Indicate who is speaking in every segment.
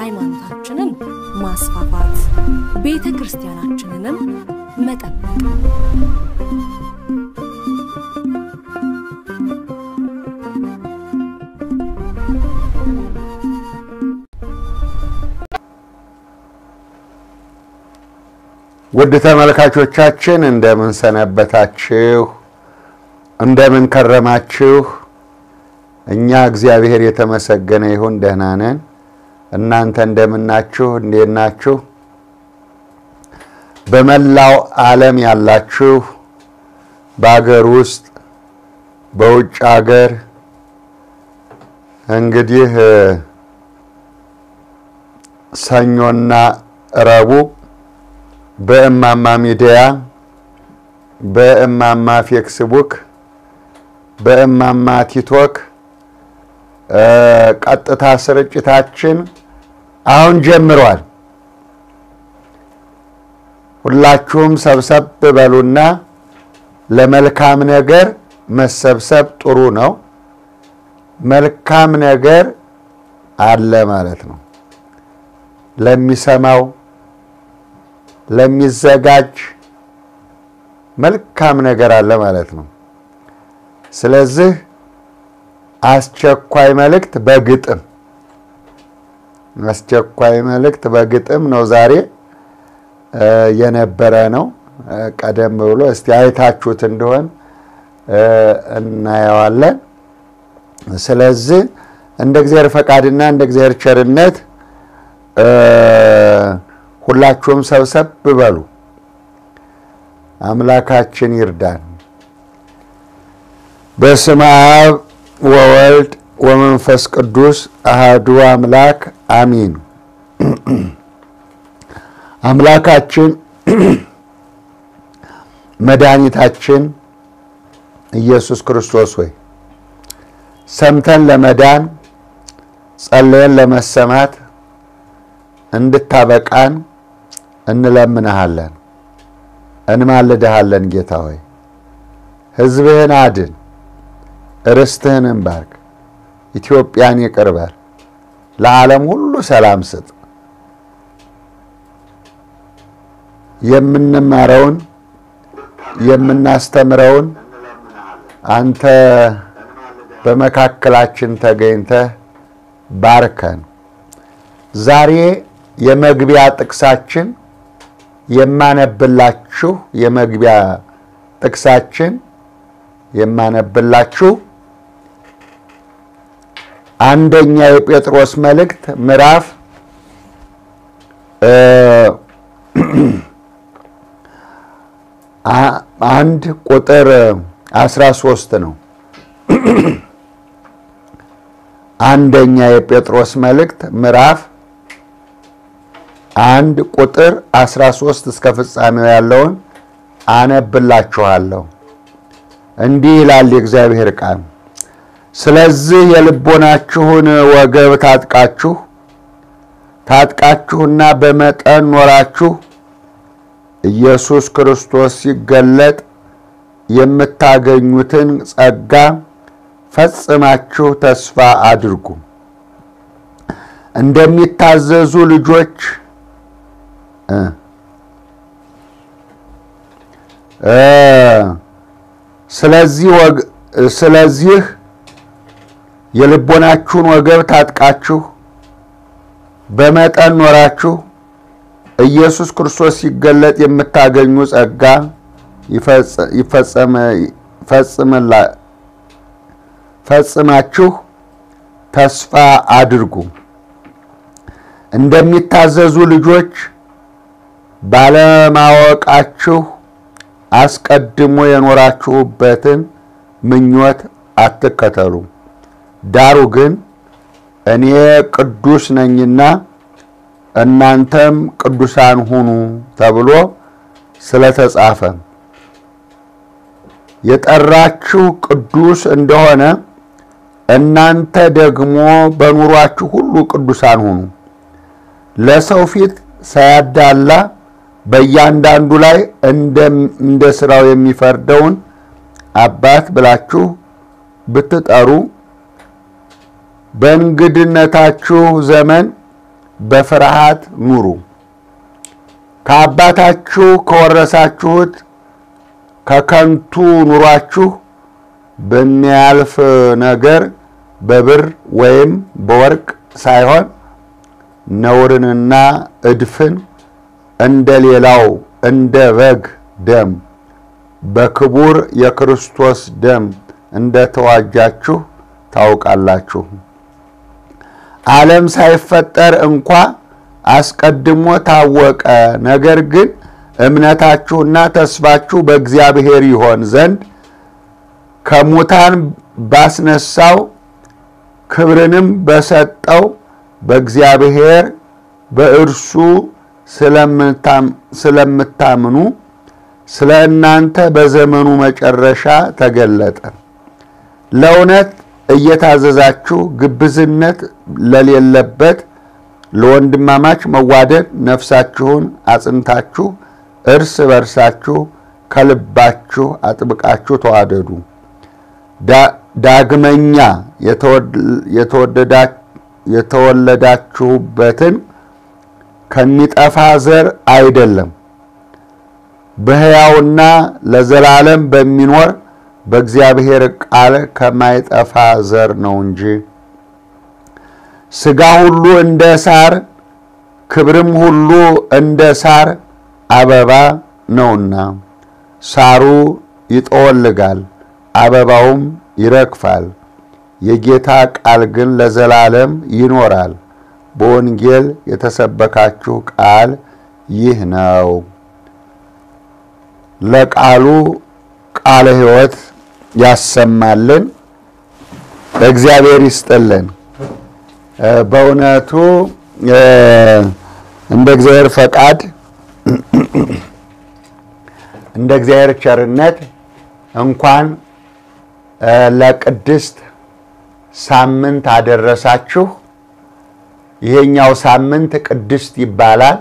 Speaker 1: ሃይማኖታችንን ማስፋፋት፣ ቤተ ክርስቲያናችንንም መጠበቅ
Speaker 2: ውድ ተመልካቾቻችን እንደምን ሰነበታችሁ? እንደምን ከረማችሁ? እኛ እግዚአብሔር የተመሰገነ ይሁን ደህና ነን። እናንተ እንደምናችሁ? እንዴት ናችሁ? በመላው ዓለም ያላችሁ በአገር ውስጥ በውጭ ሀገር እንግዲህ ሰኞና ረቡዕ በእማማ ሚዲያ በእማማ ፌክስቡክ በእማማ ቲክቶክ ቀጥታ ስርጭታችን አሁን ጀምሯል። ሁላችሁም ሰብሰብ በሉና ለመልካም ነገር መሰብሰብ ጥሩ ነው። መልካም ነገር አለ ማለት ነው ለሚሰማው ለሚዘጋጅ መልካም ነገር አለ ማለት ነው። ስለዚህ አስቸኳይ መልእክት በግጥም አስቸኳይ መልእክት በግጥም ነው ዛሬ የነበረ ነው። ቀደም ብሎ እስቲ አይታችሁት እንደሆን እናየዋለን። ስለዚህ እንደ እግዚአብሔር ፈቃድና እንደ እግዚአብሔር ቸርነት ሁላችሁም ሰብሰብ በሉ። አምላካችን ይርዳን። በስመ አብ ወወልድ ወመንፈስ ቅዱስ አሃዱ አምላክ አሚን። አምላካችን መድኃኒታችን ኢየሱስ ክርስቶስ ሆይ ሰምተን ለመዳን ጸለየን ለመሰማት እንድታበቃን እንለምንሃለን፣ እንማልድሃለን። ጌታ ሆይ ሕዝብህን አድን፣ ርስትህን ባርክ፣ ኢትዮጵያን ይቅር በል፣ ለዓለም ሁሉ ሰላም ስጥ። የምንማረውን የምናስተምረውን አንተ በመካከላችን ተገኝተህ ባርከን። ዛሬ የመግቢያ ጥቅሳችን የማነብላችሁ የመግቢያ ጥቅሳችን የማነብላችሁ አንደኛ የጴጥሮስ መልእክት ምዕራፍ አንድ ቁጥር አስራ ሶስት ነው። አንደኛ የጴጥሮስ መልእክት ምዕራፍ አንድ ቁጥር 13 እስከ ፍጻሜው ያለውን አነብላችኋለሁ። እንዲህ ይላል የእግዚአብሔር ቃል። ስለዚህ የልቦናችሁን ወገብ ታጥቃችሁ ታጥቃችሁና በመጠን ኖራችሁ ኢየሱስ ክርስቶስ ሲገለጥ የምታገኙትን ጸጋ ፈጽማችሁ ተስፋ አድርጉ። እንደሚታዘዙ ልጆች ስለዚህ የልቦናችሁን ወገብ ታጥቃችሁ በመጠን ኖራችሁ ኢየሱስ ክርስቶስ ሲገለጥ የምታገኙ ጸጋ ፈጽማችሁ ተስፋ አድርጉ። እንደሚታዘዙ ልጆች ባለማወቃችሁ አስቀድሞ የኖራችሁበትን ምኞት አትከተሉ። ዳሩ ግን እኔ ቅዱስ ነኝና እናንተም ቅዱሳን ሁኑ ተብሎ ስለተጻፈ የጠራችሁ ቅዱስ እንደሆነ እናንተ ደግሞ በኑሯችሁ ሁሉ ቅዱሳን ሁኑ። ለሰው ፊት ሳያዳላ በእያንዳንዱ ላይ እንደ ሥራው የሚፈርደውን አባት ብላችሁ ብትጠሩ በእንግድነታችሁ ዘመን በፍርሃት ኑሩ። ከአባታችሁ ከወረሳችሁት ከከንቱ ኑሯችሁ በሚያልፍ ነገር በብር ወይም በወርቅ ሳይሆን ነውርንና እድፍን እንደ ሌላው እንደ በግ ደም በክቡር የክርስቶስ ደም እንደተዋጃችሁ ታውቃላችሁ። ዓለም ሳይፈጠር እንኳ አስቀድሞ ታወቀ። ነገር ግን እምነታችሁና ተስፋችሁ በእግዚአብሔር ይሆን ዘንድ ከሙታን ባስነሳው ክብርንም በሰጠው በእግዚአብሔር በእርሱ ስለምታምኑ ስለ እናንተ በዘመኑ መጨረሻ ተገለጠ። ለእውነት እየታዘዛችሁ ግብዝነት ለሌለበት ለወንድማማች መዋደድ ነፍሳችሁን አጽንታችሁ እርስ በርሳችሁ ከልባችሁ አጥብቃችሁ ተዋደዱ። ዳግመኛ የተወለዳችሁበትን ከሚጠፋ ዘር አይደለም በሕያውና ለዘላለም በሚኖር በእግዚአብሔር ቃል ከማይጠፋ ዘር ነው እንጂ። ሥጋ ሁሉ እንደ ሳር ክብርም ሁሉ እንደ ሳር አበባ ነውና ሳሩ ይጠወልጋል፣ አበባውም ይረግፋል። የጌታ ቃል ግን ለዘላለም ይኖራል። በወንጌል የተሰበካችሁ ቃል ይህ ነው። ለቃሉ ቃለ ሕይወት ያሰማልን፣ እግዚአብሔር ይስጥልን። በእውነቱ እንደ እግዚአብሔር ፈቃድ እንደ እግዚአብሔር ቸርነት እንኳን ለቅድስት ሳምንት አደረሳችሁ። ይሄኛው ሳምንት ቅድስት ይባላል።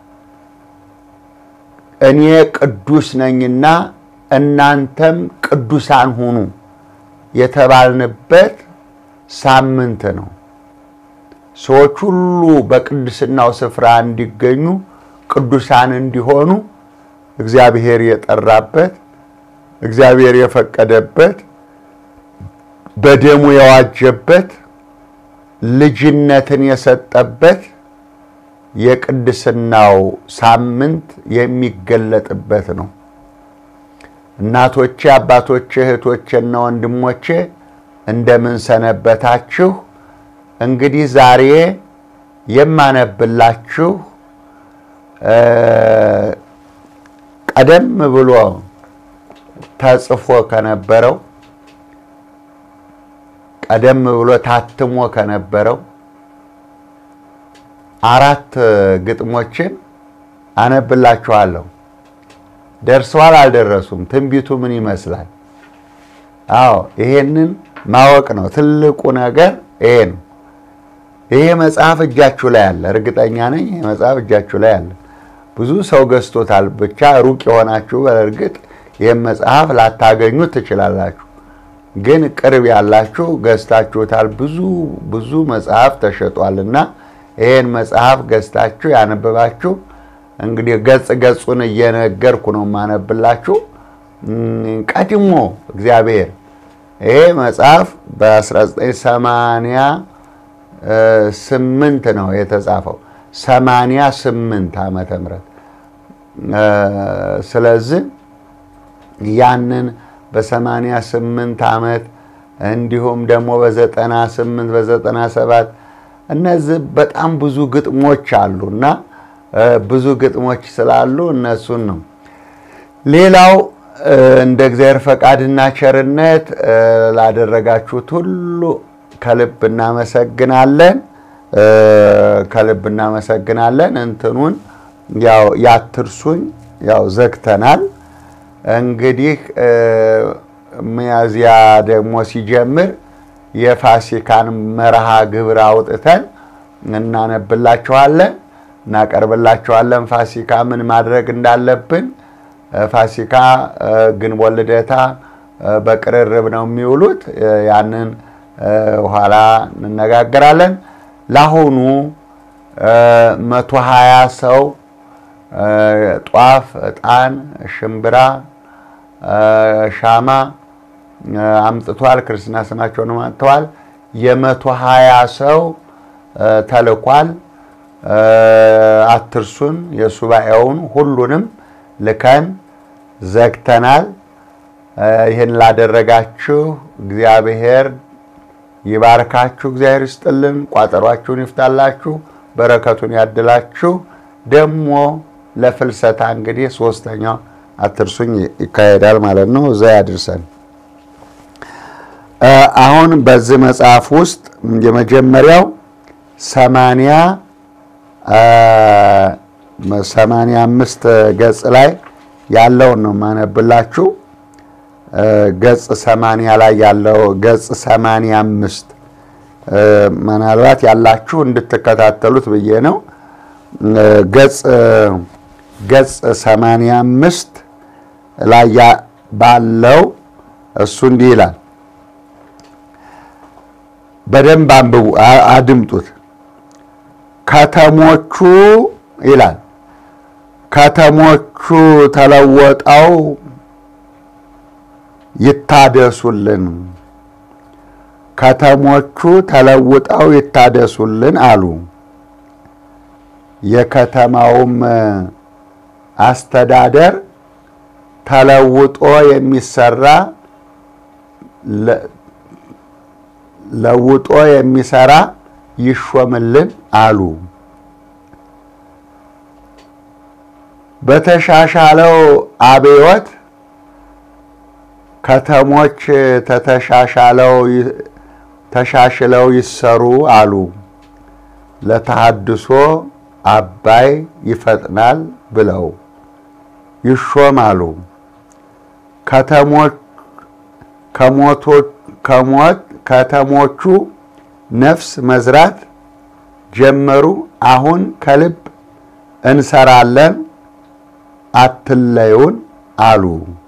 Speaker 2: እኔ ቅዱስ ነኝና እናንተም ቅዱሳን ሁኑ የተባልንበት ሳምንት ነው። ሰዎች ሁሉ በቅድስናው ስፍራ እንዲገኙ ቅዱሳን እንዲሆኑ እግዚአብሔር የጠራበት እግዚአብሔር የፈቀደበት በደሙ የዋጀበት ልጅነትን የሰጠበት የቅድስናው ሳምንት የሚገለጥበት ነው። እናቶቼ፣ አባቶቼ፣ እህቶቼና ወንድሞቼ እንደምን ሰነበታችሁ? እንግዲህ ዛሬ የማነብላችሁ ቀደም ብሎ ተጽፎ ከነበረው ቀደም ብሎ ታትሞ ከነበረው አራት ግጥሞችን አነብላችኋለሁ። ደርሰዋል አልደረሱም? ትንቢቱ ምን ይመስላል? አዎ ይሄንን ማወቅ ነው ትልቁ ነገር ይሄ ነው። ይሄ መጽሐፍ እጃችሁ ላይ አለ፣ እርግጠኛ ነኝ። ይሄ መጽሐፍ እጃችሁ ላይ አለ። ብዙ ሰው ገዝቶታል። ብቻ ሩቅ የሆናችሁ በእርግጥ ይህም መጽሐፍ ላታገኙት ትችላላችሁ። ግን ቅርብ ያላችሁ ገዝታችሁታል። ብዙ ብዙ መጽሐፍ ተሸጧልና ይህን መጽሐፍ ገዝታችሁ ያነበባችሁ እንግዲህ ገጽ ገጹን እየነገርኩ ነው የማነብላችሁ። ቀድሞ እግዚአብሔር ይሄ መጽሐፍ በ1988 ነው የተጻፈው 88 ዓመተ ምህረት ስለዚህ ያንን በ88 ዓመት እንዲሁም ደግሞ በ98 በ97 እነዚህ በጣም ብዙ ግጥሞች አሉ እና ብዙ ግጥሞች ስላሉ እነሱን ነው። ሌላው እንደ እግዚአብሔር ፈቃድና ቸርነት ላደረጋችሁት ሁሉ ከልብ እናመሰግናለን። ከልብ እናመሰግናለን። እንትኑን ያው ያትርሱኝ ያው ዘግተናል። እንግዲህ ሚያዝያ ደግሞ ሲጀምር የፋሲካን መርሃ ግብር አውጥተን እናነብላችኋለን፣ እናቀርብላችኋለን። ፋሲካ ምን ማድረግ እንዳለብን ፋሲካ ግንቦት ልደታ በቅርርብ ነው የሚውሉት። ያንን ኋላ እንነጋገራለን። ለአሁኑ መቶ ሀያ ሰው ጧፍ፣ ዕጣን፣ ሽምብራ፣ ሻማ አምጥቷል። ክርስትና ስማቸውን አምጥተዋል። የመቶ ሀያ ሰው ተልኳል። አትርሱን። የሱባኤውን ሁሉንም ልከን ዘግተናል። ይህን ላደረጋችሁ እግዚአብሔር ይባርካችሁ፣ እግዚአብሔር ይስጥልን፣ ቋጠሯችሁን ይፍታላችሁ፣ በረከቱን ያድላችሁ። ደግሞ ለፍልሰታ እንግዲህ ሶስተኛው አትርሱኝ ይካሄዳል ማለት ነው። እዛ ያድርሰን። አሁን በዚህ መጽሐፍ ውስጥ የመጀመሪያው ሰማንያ ሰማንያ አምስት ገጽ ላይ ያለውን ነው የማነብላችሁ። ገጽ ሰማንያ ላይ ያለው ገጽ ሰማንያ አምስት ምናልባት ያላችሁ እንድትከታተሉት ብዬ ነው። ገጽ ገጽ ሰማንያ አምስት ላይ ባለው እሱ እንዲህ ይላል። በደንብ አንብቡ፣ አድምጡት። ከተሞቹ ይላል ከተሞቹ ተለወጠው ይታደሱልን፣ ከተሞቹ ተለውጠው ይታደሱልን አሉ። የከተማውም አስተዳደር ተለውጦ የሚሰራ ለውጦ የሚሰራ ይሾምልን አሉ። በተሻሻለው አብዮት ከተሞች ተተሻሻለው ተሻሽለው ይሰሩ አሉ። ለተሃድሶ አባይ ይፈጥናል ብለው ይሾማሉ። ከተሞች ከሞት ከተሞቹ ነፍስ መዝራት ጀመሩ። አሁን ከልብ እንሰራለን አትለዩን አሉ።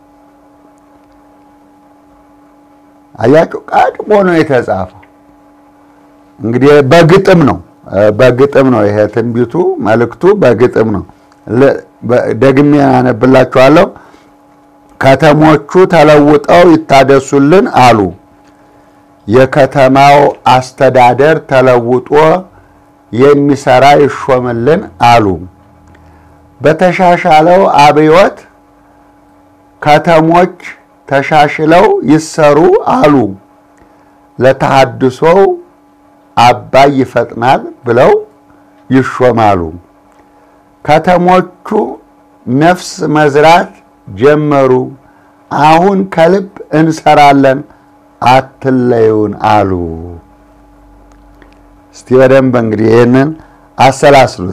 Speaker 2: አያችሁ፣ ቀድሞ ነው የተጻፈው። እንግዲህ በግጥም ነው በግጥም ነው ይሄ ትንቢቱ መልእክቱ በግጥም ነው። ደግሜ ያነብላችኋለሁ። ከተሞቹ ተለውጠው ይታደሱልን አሉ። የከተማው አስተዳደር ተለውጦ የሚሰራ ይሾምልን አሉ። በተሻሻለው አብዮት ከተሞች ተሻሽለው ይሰሩ አሉ። ለተሃድሶው አባይ ይፈጥናል ብለው ይሾማሉ። ከተሞቹ ነፍስ መዝራት ጀመሩ። አሁን ከልብ እንሰራለን አትለዩን አሉ። እስቲ በደንብ እንግዲህ ይህንን አሰላስሉት።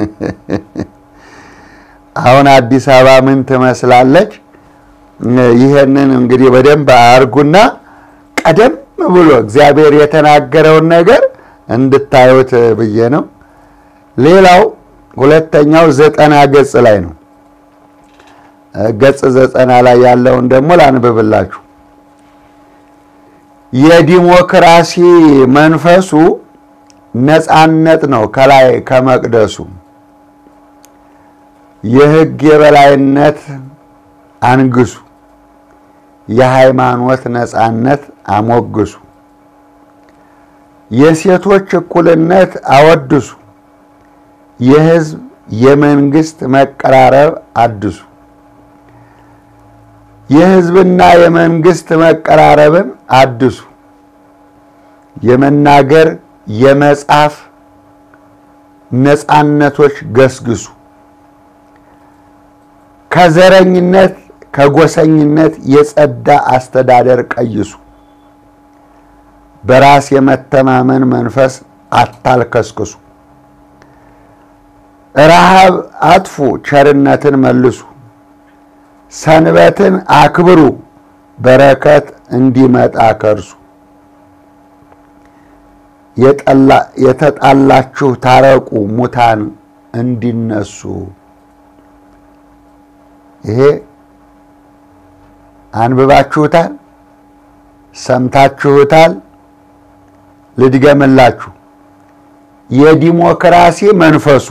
Speaker 2: አሁን አዲስ አበባ ምን ትመስላለች? ይህንን እንግዲህ በደንብ አርጉና ቀደም ብሎ እግዚአብሔር የተናገረውን ነገር እንድታዩት ብዬ ነው። ሌላው ሁለተኛው ዘጠና ገጽ ላይ ነው። ገጽ ዘጠና ላይ ያለውን ደግሞ ላንብብላችሁ። የዲሞክራሲ መንፈሱ ነፃነት ነው። ከላይ ከመቅደሱ የሕግ የበላይነት አንግሱ፣ የሃይማኖት ነፃነት አሞግሱ፣ የሴቶች እኩልነት አወድሱ፣ የሕዝብ የመንግስት መቀራረብ አድሱ። የሕዝብና የመንግስት መቀራረብን አድሱ። የመናገር የመጻፍ ነፃነቶች ገስግሱ። ከዘረኝነት ከጎሰኝነት የጸዳ አስተዳደር ቀይሱ። በራስ የመተማመን መንፈስ አታልከስክሱ። ረሃብ አጥፉ፣ ቸርነትን መልሱ። ሰንበትን አክብሩ፣ በረከት እንዲመጣ ከርሱ። የተጣላችሁ ታረቁ፣ ሙታን እንዲነሱ። ይሄ አንብባችሁታል፣ ሰምታችሁታል። ልድገምላችሁ። የዲሞክራሲ መንፈሱ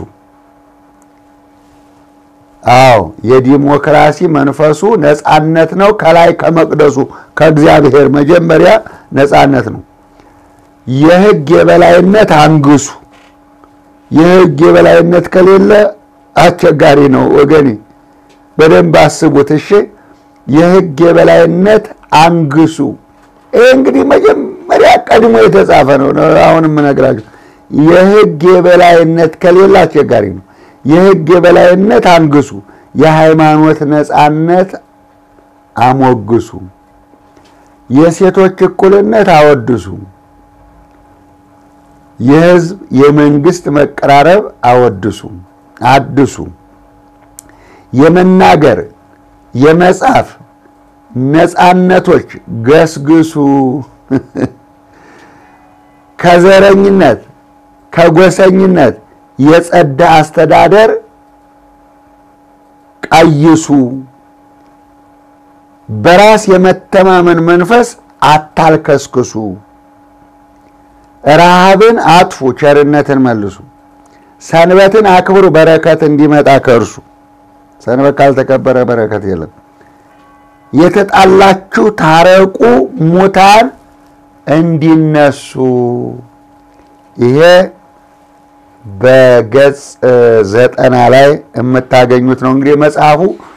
Speaker 2: አዎ የዲሞክራሲ መንፈሱ ነፃነት ነው። ከላይ ከመቅደሱ ከእግዚአብሔር መጀመሪያ ነፃነት ነው። የሕግ የበላይነት አንግሱ። የሕግ የበላይነት ከሌለ አስቸጋሪ ነው ወገኔ፣ በደንብ አስቡት እሺ። የሕግ የበላይነት አንግሱ። ይህ እንግዲህ መጀመሪያ ቀድሞ የተጻፈ ነው። አሁን የምነግራችሁ የሕግ የበላይነት ከሌለ አስቸጋሪ ነው። የሕግ የበላይነት አንግሱ፣ የሃይማኖት ነፃነት አሞግሱ፣ የሴቶች እኩልነት አወድሱ፣ የሕዝብ የመንግስት መቀራረብ አወድሱ አድሱ፣ የመናገር የመጻፍ ነፃነቶች ገስግሱ፣ ከዘረኝነት ከጎሰኝነት የጸዳ አስተዳደር ቀይሱ፣ በራስ የመተማመን መንፈስ አታልከስክሱ፣ ረሃብን አጥፉ፣ ቸርነትን መልሱ፣ ሰንበትን አክብሩ፣ በረከት እንዲመጣ ከእርሱ። ሰንበት ካልተከበረ በረከት የለም። የተጣላችሁ ታረቁ፣ ሙታን እንዲነሱ። ይሄ በገጽ ዘጠና ላይ የምታገኙት ነው። እንግዲህ መጽሐፉ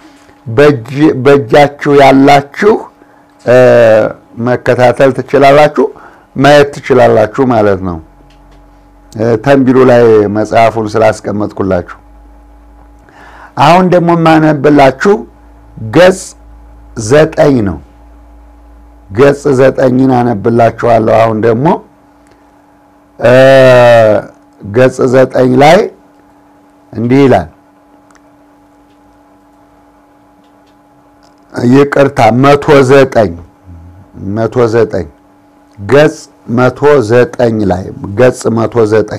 Speaker 2: በእጃችሁ ያላችሁ መከታተል ትችላላችሁ፣ ማየት ትችላላችሁ ማለት ነው። ተንቢሉ ላይ መጽሐፉን ስላስቀመጥኩላችሁ አሁን ደግሞ የማነብላችሁ ገጽ ዘጠኝ ነው። ገጽ ዘጠኝን አነብላችኋለሁ። አሁን ደግሞ ገጽ ዘጠኝ ላይ እንዲህ ይላል። ይቅርታ መቶ ዘጠኝ መቶ ዘጠኝ ገጽ መቶ ዘጠኝ ላይ ገጽ መቶ ዘጠኝ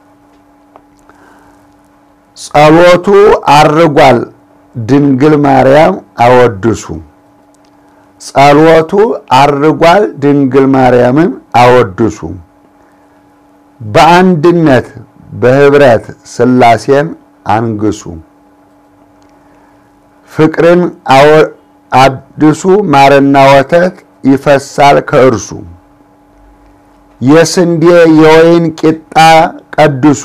Speaker 2: ጸሎቱ አርጓል ድንግል ማርያም አወድሱ። ጸሎቱ አርጓል ድንግል ማርያምን አወድሱ። በአንድነት በህብረት ሥላሴን አንግሱ። ፍቅርን አድሱ፣ ማርና ወተት ይፈሳል ከእርሱ። የስንዴ የወይን ቂጣ ቀድሱ።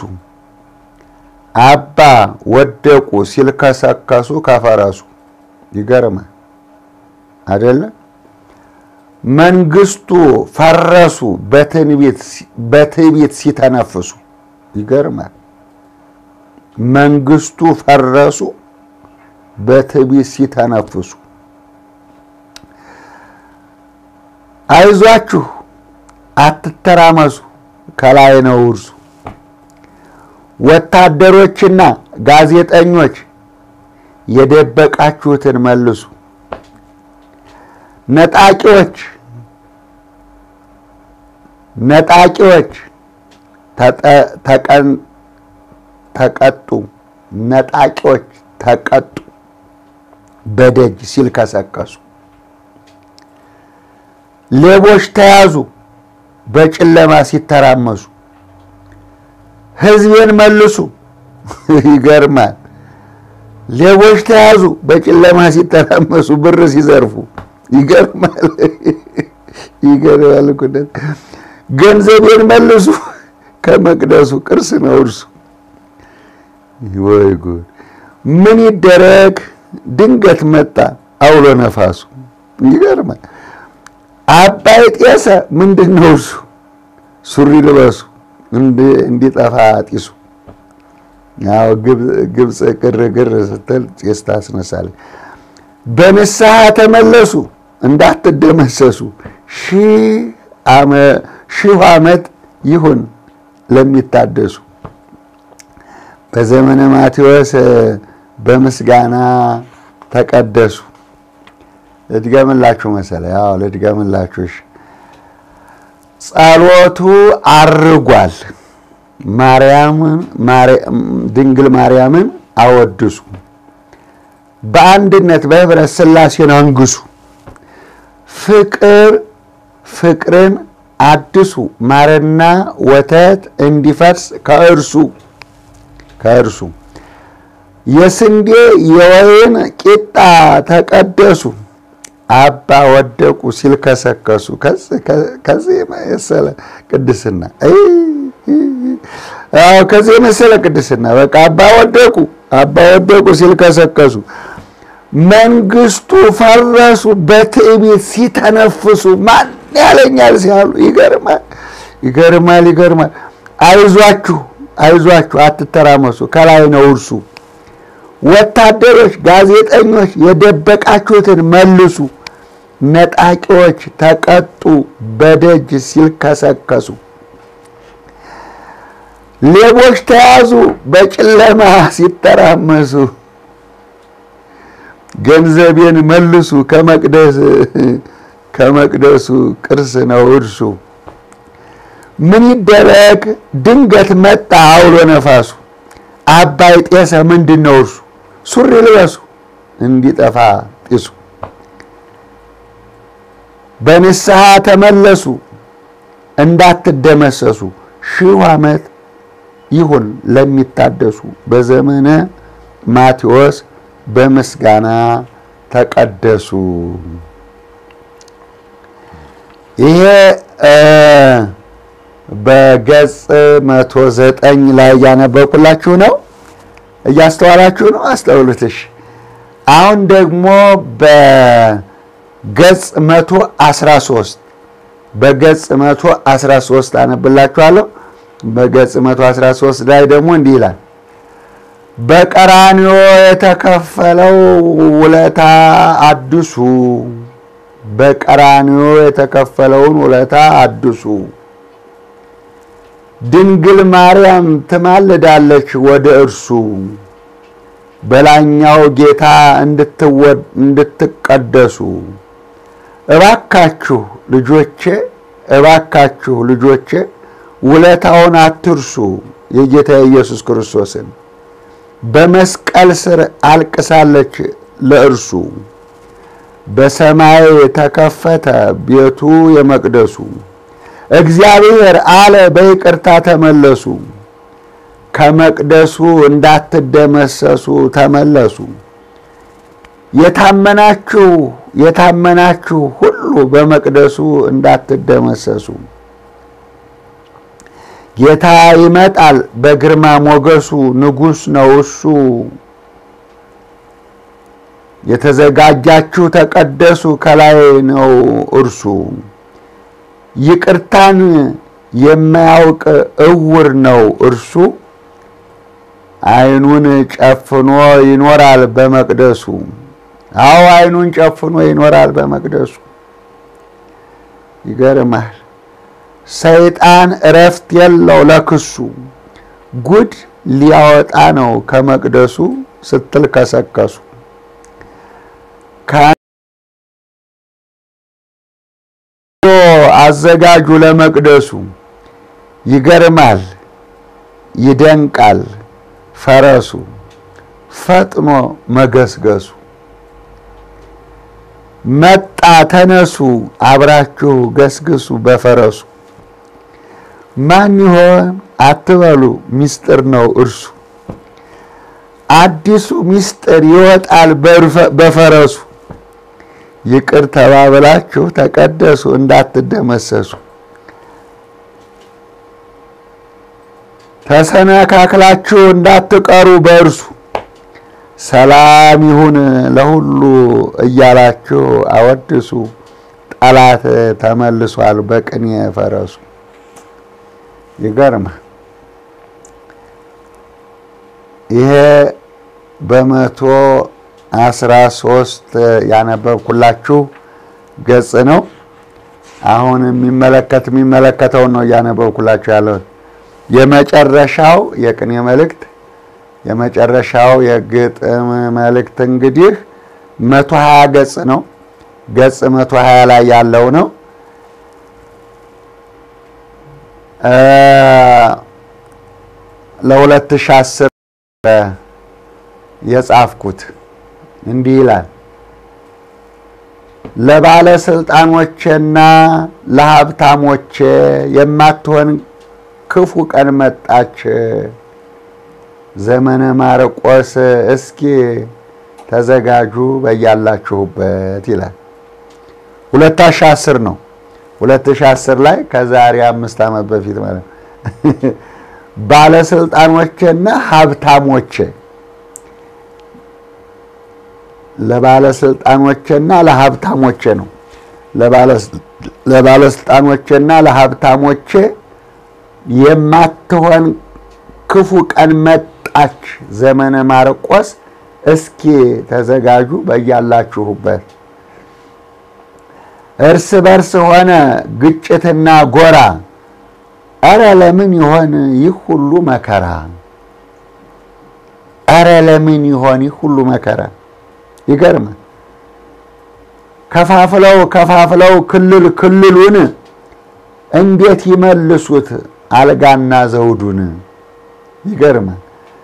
Speaker 2: አባ ወደቁ ሲልከሰከሱ ከፈረሱ። ይገርማል አደለ? መንግስቱ ፈረሱ በትዕቢት ሲተነፍሱ። ይገርማል። መንግስቱ ፈረሱ በትዕቢት ሲተነፍሱ። አይዟችሁ አትተራመሱ፣ ከላይ ነው እርሱ። ወታደሮችና ጋዜጠኞች የደበቃችሁትን መልሱ። ነጣቂዎች ነጣቂዎች ተቀጡ። ነጣቂዎች ተቀጡ በደጅ ሲልከሰከሱ። ሌቦች ተያዙ በጨለማ ሲተራመሱ። ሕዝቤን መልሱ። ይገርማል። ሌቦች ተያዙ በጨለማ ሲተራመሱ፣ ብር ሲዘርፉ። ይገርማል። ይገርማል። ገንዘቤን መልሱ፣ ከመቅደሱ ቅርስ ነው እርሱ። ወይ ጉድ! ምን ይደረግ ድንገት መጣ አውሎ ነፋሱ። ይገርማል። አባይ ጤሰ ምንድን ነው እርሱ? ሱሪ ልበሱ እንዲጠፋ ጢሱ። ያው ግብፅ ግርግር ስትል ጤስ ታስነሳለች። በንስሐ ተመለሱ እንዳትደመሰሱ፣ ሺህ ዓመት ይሁን ለሚታደሱ። በዘመነ ማቴዎስ በምስጋና ተቀደሱ። ልድገምላችሁ መሰለኝ። ያው ልድገምላችሁ። ጸሎቱ አርጓል። ማርያምን ድንግል ማርያምን አወድሱ። በአንድነት በህብረት ሥላሴን አንግሱ። ፍቅር ፍቅርን አድሱ ማርና ወተት እንዲፈርስ ከእርሱ ከእርሱ የስንዴ የወይን ቂጣ ተቀደሱ አባ ወደቁ ሲል ከሰከሱ። ከዚህ የመሰለ ቅድስና ከዚህ የመሰለ ቅድስና በቃ አባ ወደቁ አባ ወደቁ ሲል ከሰከሱ። መንግስቱ ፈረሱ በትዕቢት ሲተነፍሱ ማን ያለኛል ሲያሉ ይገርማል፣ ይገርማል፣ ይገርማል። አይዟችሁ አይዟችሁ አትተራመሱ፣ ከላይ ነው እርሱ። ወታደሮች፣ ጋዜጠኞች የደበቃችሁትን መልሱ፣ ነጣቂዎች ተቀጡ በደጅ ሲልከሰከሱ። ሌቦች ተያዙ በጨለማ ሲተራመሱ፣ ገንዘቤን መልሱ ከመቅደስ ከመቅደሱ ቅርስ ነው እርሱ። ምን ይደረግ ድንገት መጣ አውሎ ነፋሱ፣ አባይ ጤሰ ምንድን ነው እርሱ። ሱሪ ልበሱ እንዲጠፋ ጢሱ፣ በንስሐ ተመለሱ እንዳትደመሰሱ፣ ሺህ ዓመት ይሁን ለሚታደሱ፣ በዘመነ ማቴዎስ በምስጋና ተቀደሱ። ይሄ በገጽ መቶ ዘጠኝ ላይ እያነበብኩላችሁ ነው። እያስተዋላችሁ ነው። አስተውሉትሽ። አሁን ደግሞ በገጽ መቶ አስራ ሶስት በገጽ መቶ አስራ ሶስት አነብላችኋለሁ። በገጽ መቶ አስራ ሶስት ላይ ደግሞ እንዲህ ይላል በቀራንዮ የተከፈለው ውለታ አድሱ በቀራንዮ የተከፈለውን ውለታ አድሱ። ድንግል ማርያም ትማልዳለች ወደ እርሱ በላይኛው ጌታ እንድትቀደሱ። እባካችሁ ልጆቼ፣ እባካችሁ ልጆቼ ውለታውን አትርሱ። የጌታ ኢየሱስ ክርስቶስን በመስቀል ስር አልቅሳለች ለእርሱ በሰማይ ተከፈተ ቤቱ የመቅደሱ። እግዚአብሔር አለ በይቅርታ ተመለሱ፣ ከመቅደሱ እንዳትደመሰሱ ተመለሱ። የታመናችሁ የታመናችሁ ሁሉ በመቅደሱ እንዳትደመሰሱ። ጌታ ይመጣል በግርማ ሞገሱ፣ ንጉሥ ነው እሱ። የተዘጋጃችሁ ተቀደሱ፣ ከላይ ነው እርሱ። ይቅርታን የማያውቅ እውር ነው እርሱ። ዓይኑን ጨፍኖ ይኖራል በመቅደሱ። አዎ ዓይኑን ጨፍኖ ይኖራል በመቅደሱ። ይገርማል። ሰይጣን እረፍት የለው ለክሱ። ጉድ ሊያወጣ ነው ከመቅደሱ ስትል ከሰከሱ አዘጋጁ ለመቅደሱ። ይገርማል ይደንቃል ፈረሱ ፈጥኖ መገስገሱ። መጣ ተነሱ አብራችሁ ገስግሱ በፈረሱ። ማን ይሆን አትበሉ ምስጢር ነው እርሱ። አዲሱ ምስጢር ይወጣል በፈረሱ። ይቅር ተባብላችሁ ተቀደሱ እንዳትደመሰሱ። ተሰነካክላችሁ እንዳትቀሩ በእርሱ። ሰላም ይሁን ለሁሉ እያላችሁ አወድሱ። ጠላት ተመልሷል በቅኔ ፈረሱ። ይገርማል። ይሄ በመቶ አስራ ሶስት ያነበብኩላችሁ ገጽ ነው። አሁን የሚመለከት የሚመለከተውን ነው እያነበብኩላችሁ ያለሁት። የመጨረሻው የቅኔ መልእክት የመጨረሻው የግጥም መልእክት እንግዲህ መቶ ሀያ ገጽ ነው። ገጽ መቶ ሀያ ላይ ያለው ነው። ለሁለት ሺህ አስር የጻፍኩት እንዲህ ይላል። ለባለስልጣኖቼና ለሀብታሞቼ የማትሆን ክፉ ቀን መጣች። ዘመነ ማርቆስ እስኪ ተዘጋጁ በያላችሁበት ይላል። 2010 ነው። 2010 ላይ ከዛሬ አምስት ዓመት በፊት ማለት ባለስልጣኖቼና ሀብታሞቼ ለባለስልጣኖቼና ለሀብታሞቼ ነው። ለባለስልጣኖቼና ለሀብታሞቼ የማትሆን ክፉ ቀን መጣች። ዘመነ ማርቆስ እስኪ ተዘጋጁ በያላችሁበት። እርስ በርስ ሆነ ግጭትና ጎራ። እረ ለምን ይሆን ይህ ሁሉ መከራ? እረ ለምን ይሆን ይህ ሁሉ መከራ? ይገርማል። ከፋፍለው ከፋፍለው ክልል ክልሉን እንዴት ይመልሱት አልጋና ዘውዱን? ይገርማል።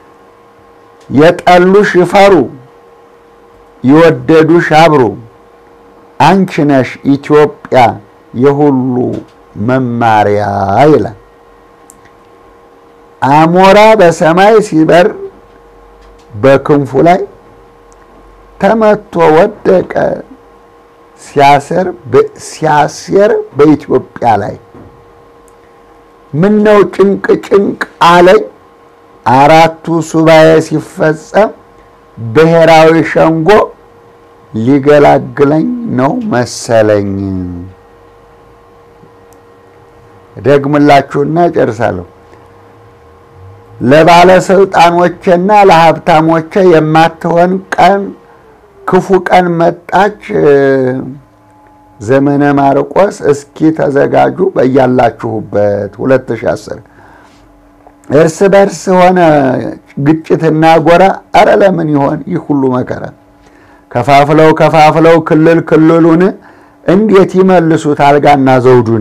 Speaker 2: የጠሉሽ ይፈሩ፣ የወደዱሽ አብሩ። አንቺ ነሽ ኢትዮጵያ የሁሉ መማሪያ ይላል። አሞራ በሰማይ ሲበር በክንፉ ላይ ተመቶ ወደቀ ሲያሰር ሲያሴር በኢትዮጵያ ላይ ምነው ጭንቅ ጭንቅ አለኝ አራቱ ሱባኤ ሲፈጸም ብሔራዊ ሸንጎ ሊገላግለኝ ነው መሰለኝ። ደግምላችሁና ጨርሳለሁ። ለባለስልጣኖቼና ለሀብታሞቼ የማትሆን ቀን ክፉ ቀን መጣች። ዘመነ ማርቆስ እስኪ ተዘጋጁ በያላችሁበት 2010 እርስ በርስ ሆነ ግጭትና ጎራ። አረ ለምን ይሆን ይህ ሁሉ መከራ? ከፋፍለው ከፋፍለው ክልል ክልሉን እንዴት ይመልሱት አልጋና ዘውዱን?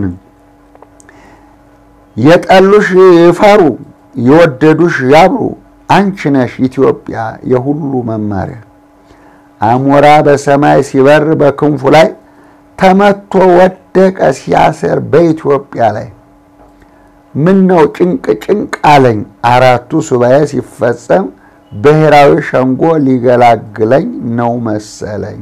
Speaker 2: የጠሉሽ ይፈሩ፣ የወደዱሽ ያብሩ። አንቺ ነሽ ኢትዮጵያ የሁሉ መማሪያ። አሞራ በሰማይ ሲበር በክንፉ ላይ ተመቶ ወደቀ ሲያሰር በኢትዮጵያ ላይ ምን ነው ጭንቅ ጭንቅ አለኝ አራቱ ሱባኤ ሲፈጸም ብሔራዊ ሸንጎ ሊገላግለኝ ነው መሰለኝ።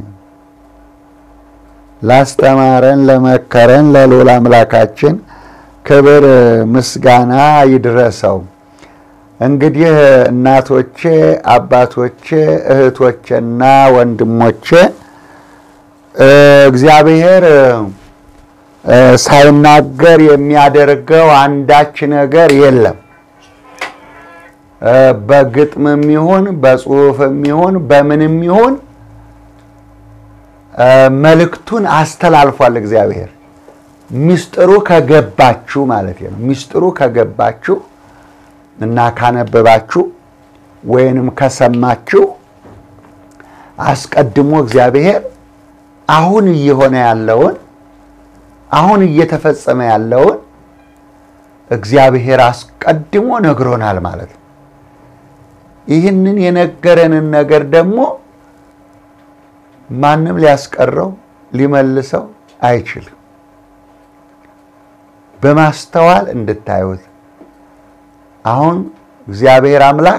Speaker 2: ላስተማረን ለመከረን ለልዑል አምላካችን ክብር ምስጋና ይድረሰው። እንግዲህ እናቶቼ፣ አባቶቼ፣ እህቶቼና ወንድሞቼ እግዚአብሔር ሳይናገር የሚያደርገው አንዳች ነገር የለም። በግጥምም ይሁን በጽሁፍም ይሁን በምንም ይሁን መልእክቱን አስተላልፏል እግዚአብሔር። ሚስጥሩ ከገባችሁ ማለት ነው። ሚስጥሩ ከገባችሁ እና ካነበባችሁ ወይንም ከሰማችሁ አስቀድሞ እግዚአብሔር አሁን እየሆነ ያለውን አሁን እየተፈጸመ ያለውን እግዚአብሔር አስቀድሞ ነግሮናል ማለት ነው። ይህንን የነገረንን ነገር ደግሞ ማንም ሊያስቀረው ሊመልሰው አይችልም። በማስተዋል እንድታዩት አሁን እግዚአብሔር አምላክ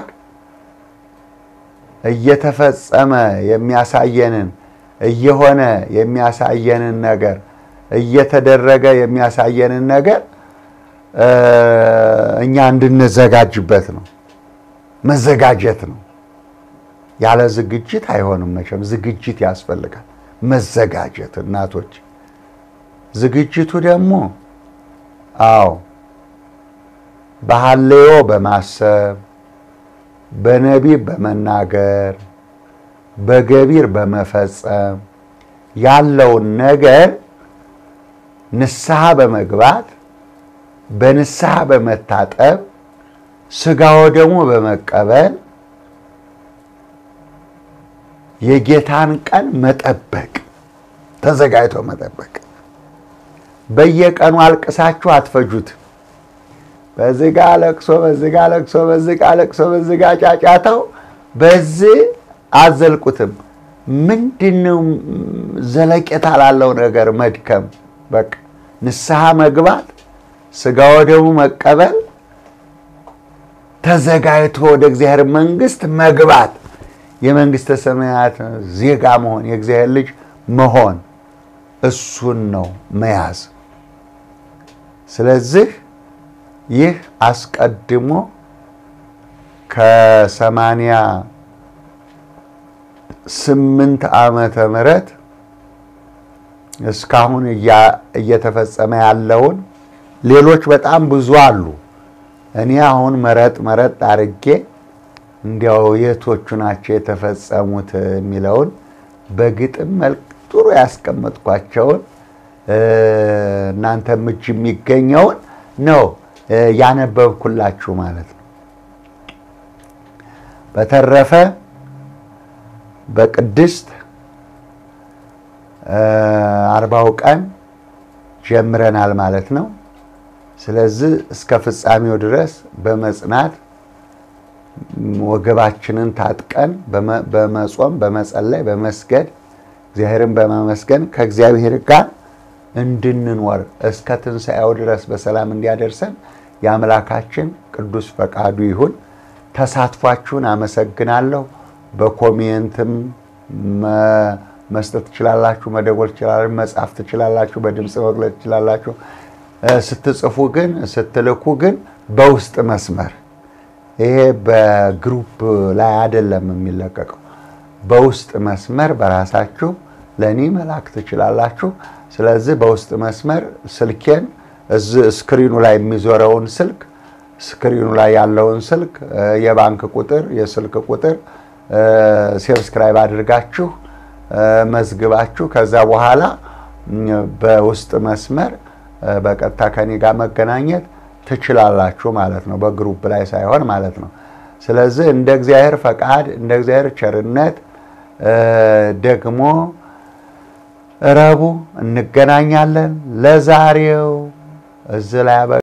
Speaker 2: እየተፈጸመ የሚያሳየንን እየሆነ የሚያሳየንን ነገር እየተደረገ የሚያሳየንን ነገር እኛ እንድንዘጋጅበት ነው። መዘጋጀት ነው። ያለ ዝግጅት አይሆንም። መቼም ዝግጅት ያስፈልጋል። መዘጋጀት እናቶች። ዝግጅቱ ደግሞ አዎ በሐሌዮ በማሰብ በነቢብ በመናገር በገቢር በመፈጸም ያለውን ነገር ንስሐ በመግባት በንስሐ በመታጠብ ስጋው ደግሞ በመቀበል የጌታን ቀን መጠበቅ ተዘጋጅቶ መጠበቅ። በየቀኑ አልቅሳችሁ አትፈጁት። በዚህ ጋ ለቅሶ፣ በዚህ ጋ ለቅሶ፣ በዚህ ጋ ለቅሶ፣ በዚህ ጋ ጫጫታው፣ በዚህ አዘልቁትም። ምንድነው ዘለቄታ ላለው ነገር መድከም? በቃ ንስሐ መግባት፣ ስጋ ወደሙ መቀበል፣ ተዘጋጅቶ ወደ እግዚአብሔር መንግስት መግባት፣ የመንግስተ ሰማያት ዜጋ መሆን፣ የእግዚአብሔር ልጅ መሆን፣ እሱን ነው መያዝ። ስለዚህ ይህ አስቀድሞ ከሰማንያ ስምንት ዓመተ ምህረት እስካሁን እየተፈጸመ ያለውን ሌሎች በጣም ብዙ አሉ። እኔ አሁን መረጥ መረጥ አድርጌ እንዲያው የቶቹ ናቸው የተፈጸሙት የሚለውን በግጥም መልክ ጥሩ ያስቀመጥኳቸውን እናንተም እጅ የሚገኘውን ነው ያነበብኩላችሁ ማለት ነው። በተረፈ በቅድስት አርባው ቀን ጀምረናል ማለት ነው። ስለዚህ እስከ ፍጻሜው ድረስ በመጽናት ወገባችንን ታጥቀን በመጾም በመጸለይ በመስገድ እግዚአብሔርን በማመስገን ከእግዚአብሔር ጋር እንድንኖር እስከ ትንሣኤው ድረስ በሰላም እንዲያደርሰን የአምላካችን ቅዱስ ፈቃዱ ይሁን። ተሳትፏችሁን አመሰግናለሁ። በኮሜንትም መስጠት ትችላላችሁ፣ መደወል ትችላላችሁ፣ መጻፍ ትችላላችሁ፣ በድምፅ መግለጽ ትችላላችሁ። ስትጽፉ ግን ስትልኩ ግን በውስጥ መስመር ይሄ በግሩፕ ላይ አይደለም የሚለቀቀው። በውስጥ መስመር በራሳችሁ ለእኔ መላክ ትችላላችሁ። ስለዚህ በውስጥ መስመር ስልኬን እዚህ ስክሪኑ ላይ የሚዞረውን ስልክ ስክሪኑ ላይ ያለውን ስልክ የባንክ ቁጥር፣ የስልክ ቁጥር ሰብስክራይብ አድርጋችሁ መዝግባችሁ ከዛ በኋላ በውስጥ መስመር በቀጥታ ከኔ ጋር መገናኘት ትችላላችሁ ማለት ነው። በግሩፕ ላይ ሳይሆን ማለት ነው። ስለዚህ እንደ እግዚአብሔር ፈቃድ እንደ እግዚአብሔር ቸርነት ደግሞ ረቡዕ እንገናኛለን። ለዛሬው እዚህ ላይ